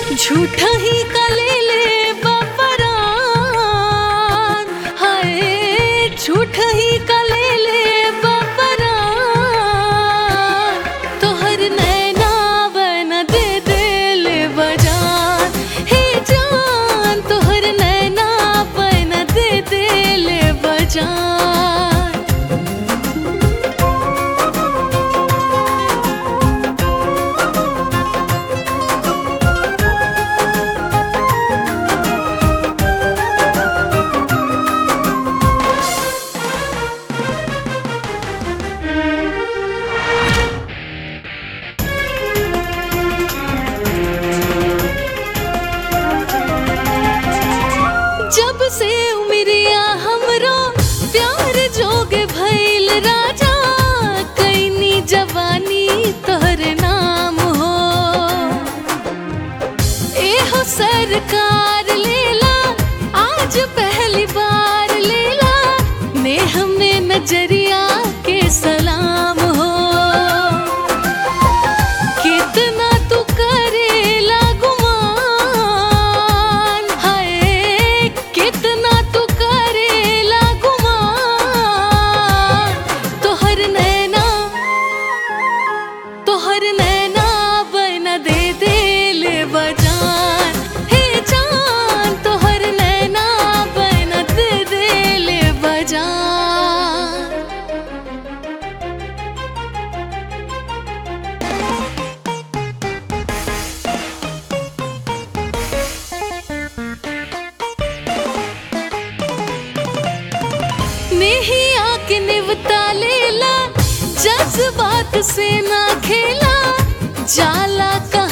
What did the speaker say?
झूठा ही कलेले बपरान हाय झूठा ही कलेले बपरान तोहर नैना बन दे दिल बजान हे जान तोहर नैना बन दे दिल बजान जब से उमरिया हमरो प्यार जोग भइल राजा कैनी जवानी तोहर नाम हो एहो सरकार लेला आज पहली बार लेला नेह में नजरिया के सलाम हो कितना तू करेला गुमान हाय कितना तू करेला गुमान तोहर नैना तोहर नैना बना दे दिल बजान हे जान तोहर नैना बना दे दिल बजान नहीं आके निवता लेला जज्बात से ना खेला जाला कहाँ